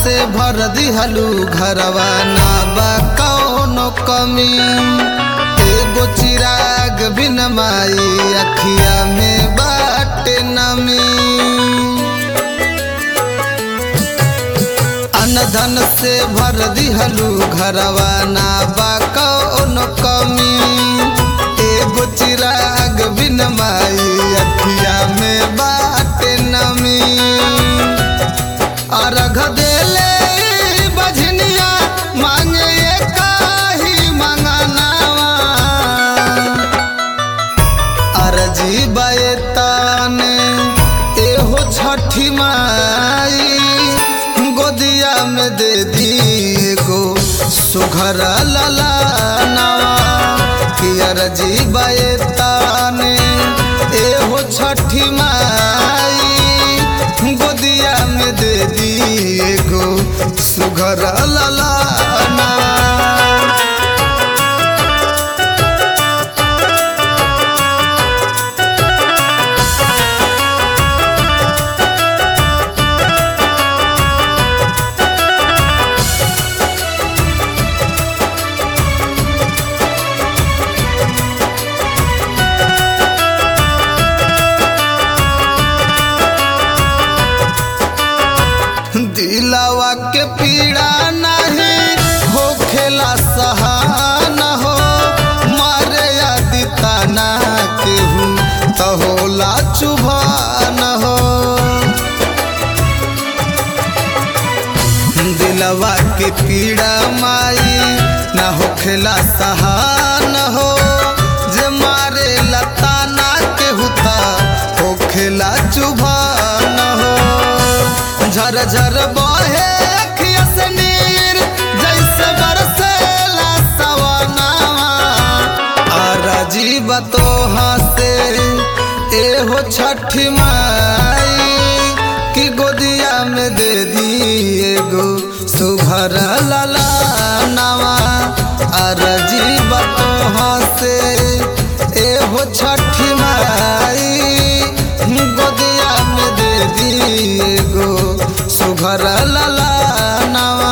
से भर दिहलू घरवा ना बा कौनो कमी एगो चिराग बिन माई अखिया में बाटे नमी अनधन से भर दिहलू घरवा ना बा कौनो कमी एगो चिराग बिन माई अखिया में बाटे नमी अर्घ देले बझनिया मांगे काही मंगनावा अरजी बयताने एहो छठी माई गोदिया में दे दी गो सुघर लला नवा कि अरजी बयताने एहो छठी माई गोदिया में दे दी गो सुघर लला नवा दिलावा के पीड़ा नहीं हो खेला सहान हो मारे यादी ताना केहू तो होला चुभान हो दिलवा के पीड़ा माई ना हो खेला सहान हो जे मारे लताना केहू ता हो खेला चुभान हो झर झर बहे अखिया से नीर जैसे बरसेला सवनावा आ जीव तो हंसे एहो छठी माई कि गोदिया में दे दिए गो सुभर लला नवा अर जीव तो हंसे एहो छठी माई गोदिया में दे दिए गो सुघर लला नवा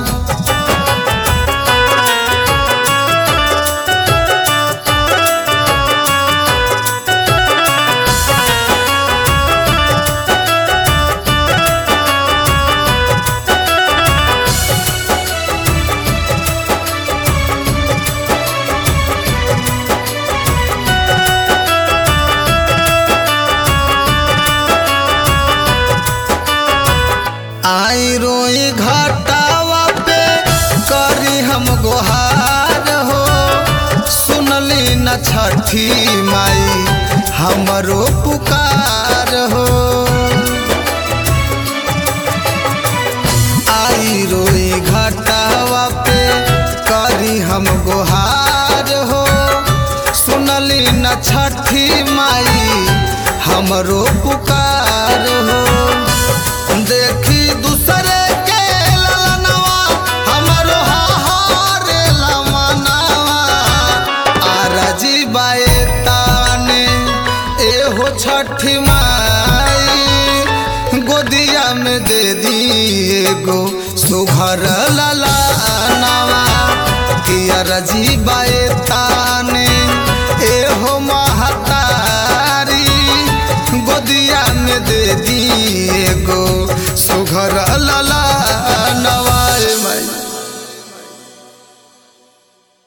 आई रोई घाटावा पे करी हम गोहार हो सुनली न छठी माई हमरो पुकार हो आई रोई घाटावा पे करी हम गोहार हो सुनली न छठी माई हमरो पुकार हो देखी दूसरे के ललनवा हमरो हाहार लमनवा आरजी बाए ताने एहो छठी माई गोदिया में दे दिए गो सुघर लला नवा कि अरजी बाए ताने एहो महतारी गोदिया में दे दिए